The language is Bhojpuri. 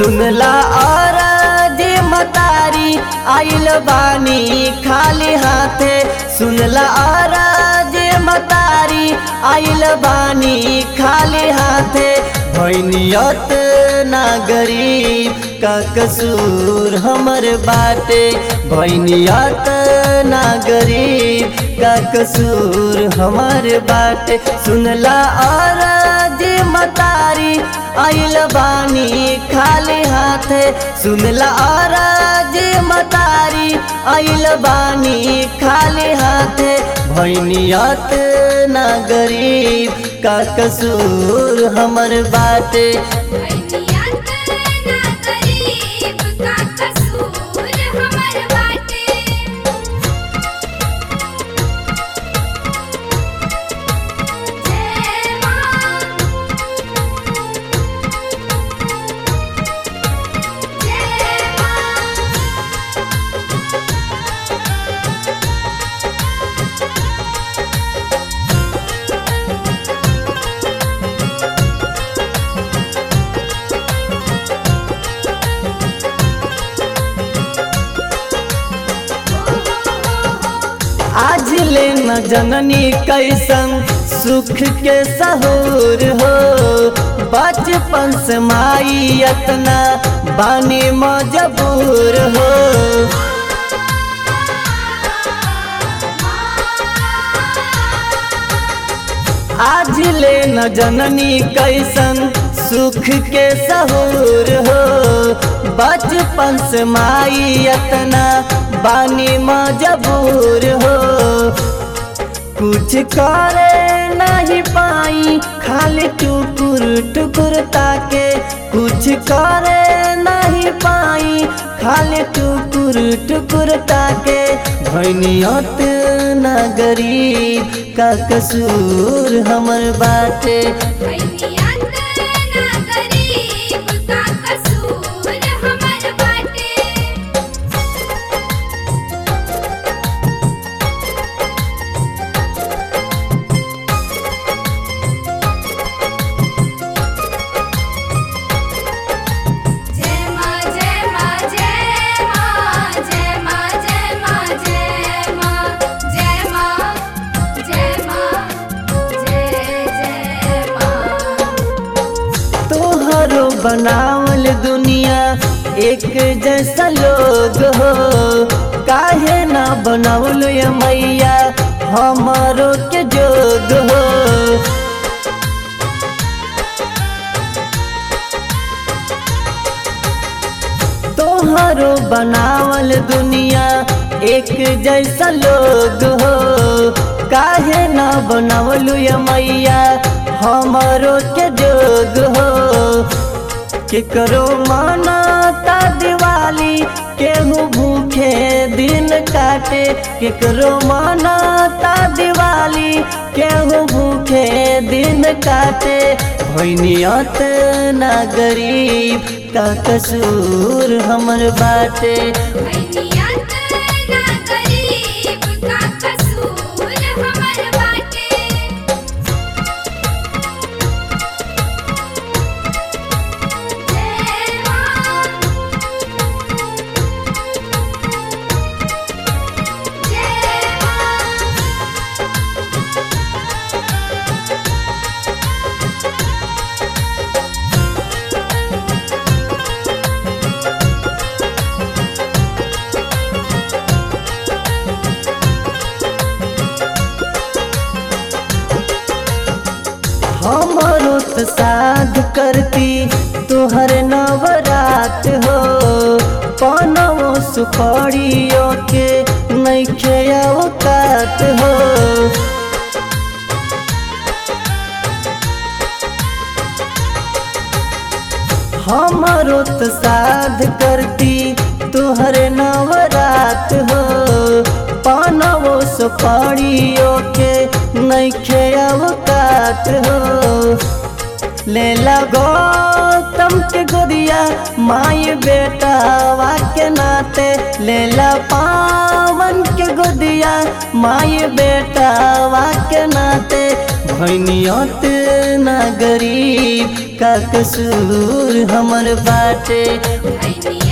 सुनला और जे मतारी आइल बानी खाली हाथे सुनला और जे मतारी आइल बानी खाली हाथे भैनियत ना गरीब का कसूर हमर बाटे भैनियत ना गरीब का कसूर हमर बाटे सुनला और जे मतारी आइल बानी खाली हाथे सुनला और जे मतारी आइल बानी खाली हाथे भैनियत ना गरीब का कसूर हमर बाटे भैनियत ना गरीब का कसूर हमर बाटे जय मां जय मां आज ले न जननी कैसन सुख के सहूर हो बचपन से माई अतना बानी मजबूर हो आज ले न जननी कैसन सुख के सहूर हो बचपन से माई अतना बानी मजबूर हो कुछ करे नहीं पाई खाली टुकुर टुकुर ताके कुछ करे नहीं पाई खाली टुकुर टुकुर ताके भैनियत ना गरीब का कसूर हमर बाटे भैनियत ना गरीब का कसूर हमर बाटे जय मां जय मां जय मां जय मां जय मां जय मां जय मां जय मां जय जय मां तोहरो बनावल दुनिया एक जैसा लोग हो काहे ना बनावल ये मैया हमारो के जोग हो तोहरो बनावल दुनिया एक जैसा लोग हो काहे ना बनावलू ये मैया हमारो के जोग हो केकरो मानाता दिवाली केहू भूखे दिन काटे केकरो मानाता दिवाली केहू भूखे दिन काटे भैनियत ना गरीब का कसूर हमर बाटे भैनियत ना गरीब का कसूर हमर बाटे जय मां जय मां हमारो तो साध करती तोहर नवरात हो पनवो सुपड़ियो के नैखे औकात हो हमारो तो साध करती तोहर नवरात हो पानवो सुपाड़ियो के नैखे अवकात हो ले लगो तम के गोदिया माई बेटा के नाते ले ला पावन के गोदिया माई बेटा के नाते भैनियत ना गरीब का कसूर हमर बाटे भैनिया